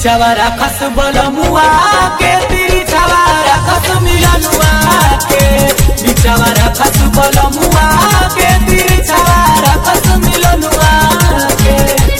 बिचावा राखस बलमुआ के तिरिछावा राखस मिलनुआ के बिचावा राखस बलमुआ के तिरिछावा राखस मिलनुआ के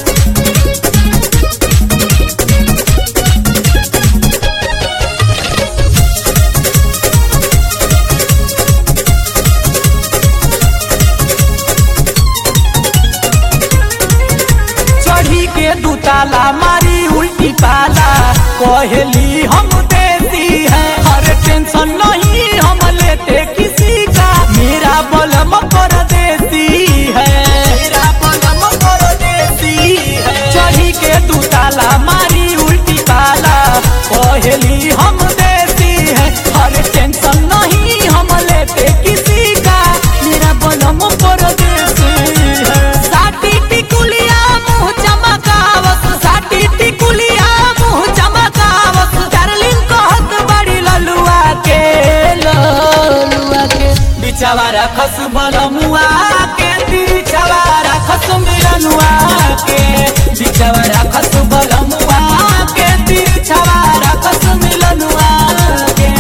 चढ़ी के दुताला मारी उल्टी पाला कहली हम देती है हर टेंशन नहीं हम लेते किसी का मेरा बलम कर देती है मेरा बलम कर देती है चढ़ी के दुताला मारी उल्टी पाला कहली हम देती है हर टेंशन नहीं हम लेते किसी का मेरा बलम कर देती है साटी टिकुलिया मुँह चमकावत साटी टिकुलिया मुँह चमकावत डार्लिंग कहत बड़ी ललुआ के ललुआ के बिचावा रखस बलमुआ के बिचावा रखस मिलनुआ के बिचावा रखस बलमुआ के बिचावा रखस मिलनुआ के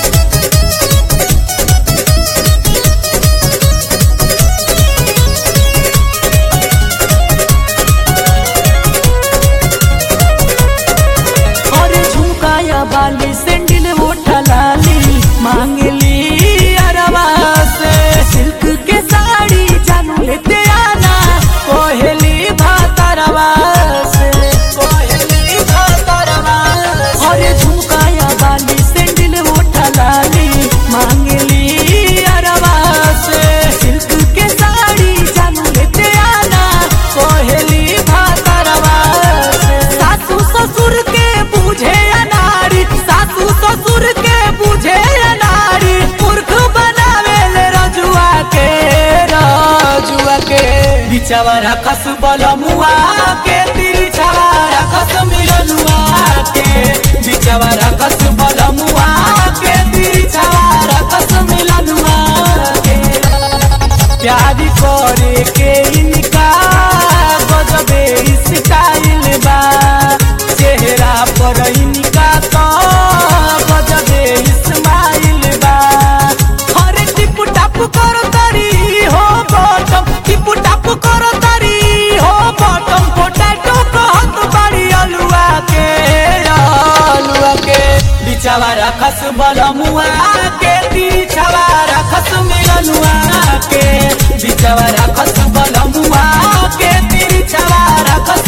अरे झुमकाया बाली सैंडल उठा लाली मांगली अरवा से सिल्क के साड़ी जानू लेते आना कोहली भातरवा से कोहली भातरवा से अरे झुमकाया बाली सैंडल उठा लाली मांगली अरवा से सिल्क के साड़ी जानू लेते आना कोहली भातरवा से सासू ससुर के बुझे अनारी सासू ससुर के बुझे अनारी मूर्ख बनावे ले रजुआ के रजुआ के बिचावा रखस बलमुआ के तिरछावा रखस मिलनुआ के बिचावा रखस बलमुआ के तिरछावा रखस मिलनुआ के प्यार करे के इनका गजबे स्टाइल बा चेहरा पर इनका तो गजबे स्माइल बा हरे टिप टाप करो तरी हो बॉटम टिप टाप करो तरी हो बॉटम पोटैटो कहत बड़ी अलुआ के अलुआ के बिचावा रखस बलमुआ के बिचावा रखस मिलनुआ के बिचावा रखस बलमुआ के बिचावा रखस